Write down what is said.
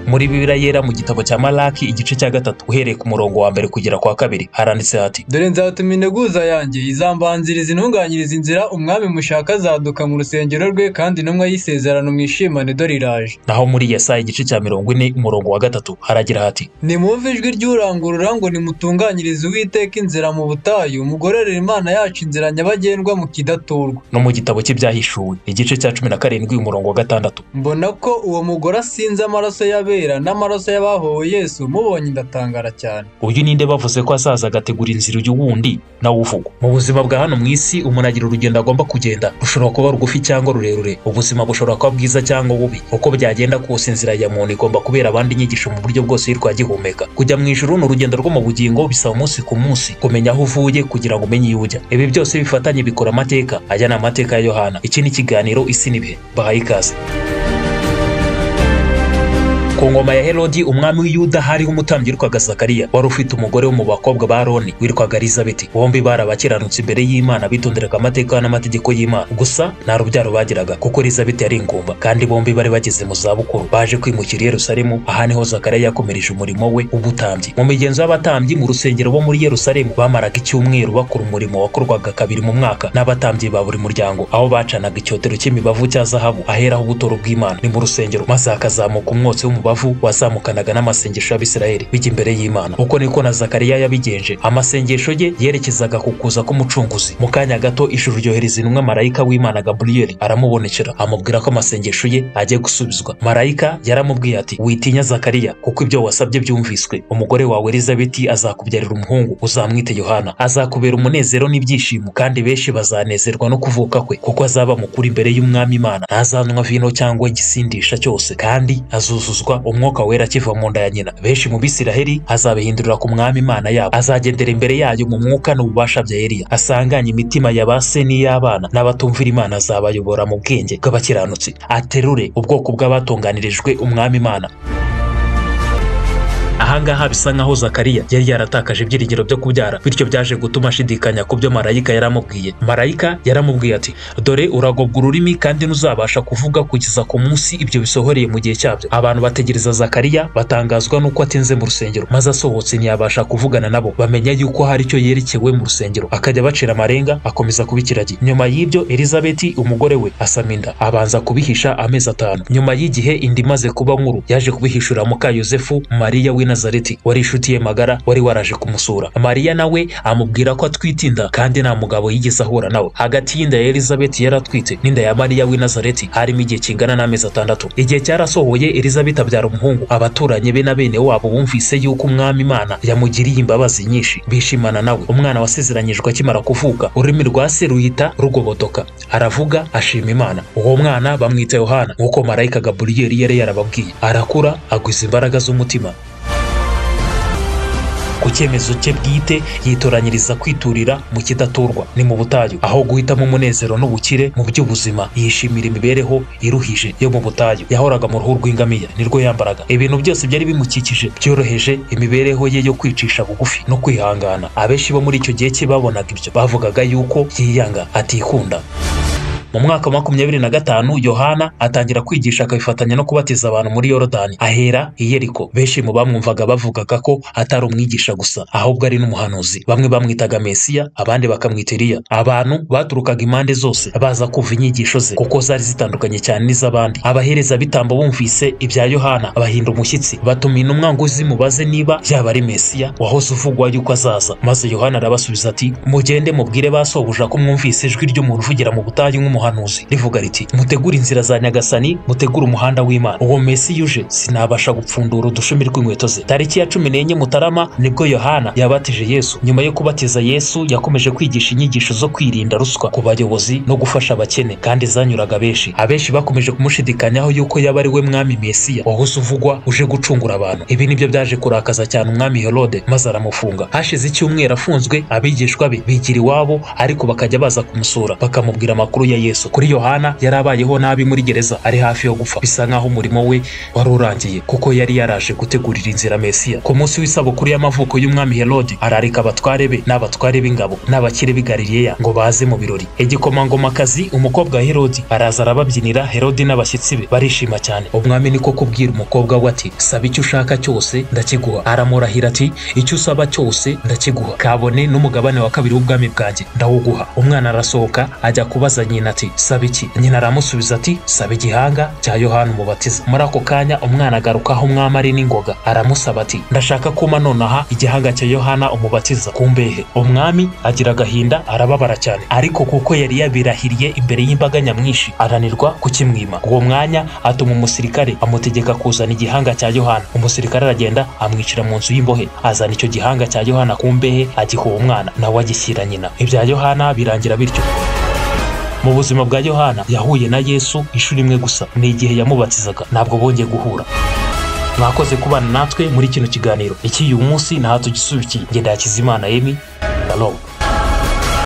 muri bibiriya yera mu gitabo cya malaki igice cya gatatu uhereye ku murongo wa mbere kugera ku wa kabiri haranditse hati dore nzatuma integuza yanjye izambanziriza intunganyiriza inzira umwami mushaka azaduka mu rusengero rwe kandi intumwa y'isezerano mwishimane dore iraje naho muri yesaya igice cya mirongo ine umurongo wa gatatu haragira hati nimwumve ijwi ry'urangurura ngo nimutunganyirize uwiteka inzira mu butayu mugororere imana yacu inzira nyabagendwa mukidaturwa no mu gitabo cye byahishuwe igice cya cumi na karindwi umurongo wa gatandatu mbona ko uwo mugore asinze amaraso y'abera n'amaraso y'abahowe yesu mubonye ndatangara cyane uyu ninde bavuze ko asaza agategura inzira uyu wundi nawe uvugwa mu buzima bwa hano mu isi umuntu agira urugendo agomba kugenda rushobora kuba rugufi cyangwa rurerure ubuzima bushobora kuba bwiza cyangwa bubi uko byagenda kose inzira ya muntu igomba kubera abandi inyigisho mu buryo bwose yitwagihumeka kujya mu ijuru ni urugendo rwo mu bugingo bisaba umunsi ku munsi kumenya aho uvuye kugira ngo umenye iyo ujya ibi byose bifatanye bikora amateka ajya ni amateka ya yohana iki ni ikiganiro isi n'ibihe bahaye ikaze ku ngoma ya herodi umwami w'iyuda hariho umutambyi witwaga zakariya wari ufite umugore wo mu bakobwa ba aroni witwaga elizabeti bombi bari abakiranutsi imbere y'imana bitonderaga amateka n'amategeko y'imana gusa nta rubyaro bagiraga kuko elizabeti yari ingumba kandi bombi bari bageze mu zabukuru baje kwimukira i yerusalemu aha niho zakariya yakomereje umurimo we w'ubutambyi mu migenzo y'abatambyi mu rusengero bo muri yerusalemu bamaraga icyumweru bakora umurimo wakorwaga kabiri mu mwaka n'abatambyi ba buri muryango aho bacanaga icyotero cy'imibavu cya zahabu aheraho ubutoro bw'imana ni mu rusengero maze hakazamuka umwotsi w'umubavu umubavu wazamukanaga n'amasengesho y'abisiraheli bijya imbere y'imana uko niko na zakariya yabigenje amasengesho ye yerekezaga ku kuza k'umucunguzi mu kanya gato ijuru ryohereza intumwa marayika w'imana gaburiyeli aramubonekera amubwira ko amasengesho ye agiye gusubizwa marayika yaramubwiye ati witinya zakariya kuko ibyo wasabye byumviswe umugore wawe elizabeti azakubyarira umuhungu uzamwite yohana azakubera umunezero n'ibyishimo kandi benshi bazanezerwa no kuvuka kwe kuko azaba mukuru imbere y'umwami imana ntazanywa vino cyangwa igisindisha cyose kandi azuzuzwa umwuka wera akiva mu nda ya nyina benshi mu bisiraheli azabihindurira ku mwami imana yabo azagendera imbere yayo mu mwuka n'ububasha bya eliya asanganye imitima ya ba se n'iy'abana n'abatumvira imana azabayobora mu bwenge bw'abakiranutsi aterure ubwoko bw'abatunganirijwe umwami imana ahangaha bisa nkaho zakariya yari yaratakaje ibyiringiro byo kubyara bityo byaje gutuma ashidikanya ku byo marayika yaramubwiye marayika yaramubwiye ati dore uragobwa ururimi kandi ntuzabasha kuvuga kugeza ku munsi ibyo bisohoreye mu gihe cyabyo abantu bategereza zakariya batangazwa n'uko atinze mu rusengero maze asohotse ntiyabasha kuvugana nabo bamenya yuko hari icyo yerekewe mu rusengero akajya bacira amarenga akomeza kuba ikiragi nyuma y'ibyo elizabeti umugore we asama inda abanza kubihisha amezi atanu nyuma y'igihe inda imaze kuba nkuru yaje kubihishura muka yosefu mariya w'i Nazareti wari inshuti ye magara wari waraje kumusura Mariya nawe amubwira ko atwite inda kandi nta mugabo yigeze ahura nawe hagati y'inda ya Elizabeti yari atwite n'inda ya Mariya w'i Nazareti harimo igihe kingana n'amezi atandatu igihe cyarasohoye Elizabeti abyara umuhungu abaturanyi be na bene wabo bumvise yuko umwami Imana yamugiriye imbabazi nyinshi bishimana nawe umwana wasezeranyijwe akimara kuvuka ururimi rwa se ruhita rugobodoka aravuga ashima Imana uwo mwana bamwita Yohana nk'uko marayika Gaburiyeli yari yarababwiye arakura agwiza imbaraga z'umutima ku cyemezo cye bwite yitoranyiriza kwiturira mu kidaturwa ni mu butayu aho guhitamo umunezero n'ubukire mu by'ubuzima yishimira imibereho iruhije yo mu butayu yahoraga mu ruhu rw'ingamiya nirwo yambaraga ibintu byose byari bimukikije byoroheje imibereho ye yo kwicisha bugufi no kwihangana abenshi bo muri icyo gihe cye babonaga ibyo bavugaga yuko yiyanga atikunda mu mwaka wa makumyabiri na gatanu yohana atangira kwigisha akabifatanya no kubatiza abantu muri yorodani ahera i yeriko benshi mu bamwumvaga bavugaga ko atari umwigisha gusa ahubwo ari n'umuhanuzi bamwe bamwitaga mesiya abandi bakamwita eliya abantu baturukaga impande zose baza kumva inyigisho ze kuko zari zitandukanye cyane n'iz'abandi abahereza bitambo bumvise ibya yohana bahinda umushyitsi batuma intumwa ngo zimubaze niba yaba ari mesiya wahoze uvugwa yuko azaza maze yohana arabasubiza ati mugende mubwire ba sobuja ko mwumvise ijwi ry'umuntu uvugira mu butayu nk'umuntu umuhanuzi rivuga riti mutegure inzira za nyagasani mutegure umuhanda w'imana uwo mesi uje sinabasha gupfundura udushumi rw'inkweto ze tariki ya cumi n'enye mutarama nibwo yohana yabatije yesu nyuma yo kubatiza yesu yakomeje kwigisha inyigisho zo kwirinda ruswa ku bayobozi no gufasha abakene kandi zanyuraga benshi abenshi bakomeje kumushidikanyaho yuko yaba ari we mwami mesiya wahoze uvugwa uje gucungura abantu ibi nibyo byaje kurakaza cyane umwami herode maze aramufunga hashize icyumweru afunzwe abigishwa be bigira iwabo ariko bakajya baza kumusura bakamubwira amakuru ya yesu yesu kuri yohana yari abayeho nabi muri gereza ari hafi yo gupfa bisa nk'aho umurimo we wari urangiye kuko yari yaraje gutegurira inzira mesiya ku munsi w'isabukuru y'amavuko y'umwami herode ararika abatware be n'abatware b'ingabo n'abakire b'i galileya ngo baze mu birori igikomangomakazi umukobwa wa herode araza arababyinira herode n'abashyitsi be barishima cyane umwami niko kubwira umukobwa we ati saba icyo ushaka cyose ndakiguha aramurahira ati icyo usaba cyose ndakiguha kabone n'umugabane wa kabiri w'ubwami bwanjye ndawuguha umwana arasohoka ajya kubaza nyina ati saba iki nyina aramusubiza ati saba igihanga cya yohana umubatiza muri ako kanya umwana agaruka aho umwami ari n'ingoga aramusaba ati ndashaka kuma nonaha igihanga cya yohana umubatiza ku mbehe umwami agira agahinda arababara cyane ariko kuko yari yabirahiriye imbere y'imbaga nyamwinshi aranirwa kukimwima uwo mwanya atuma umusirikare amutegeka kuzana igihanga cya yohana umusirikare aragenda amwicira mu nzu y'imbohe azana icyo gihanga cya yohana ku mbehe agiha uwo mwana nawe agishyira nyina ibya yohana birangira bityo mu buzima bwa yohana yahuye na yesu inshuro imwe gusa ni igihe yamubatizaga ntabwo bongeye guhura mwakoze kubana natwe muri kino kiganiro iki uyu munsi ntaho tugisubikiye ngenda hakizimana emi shalom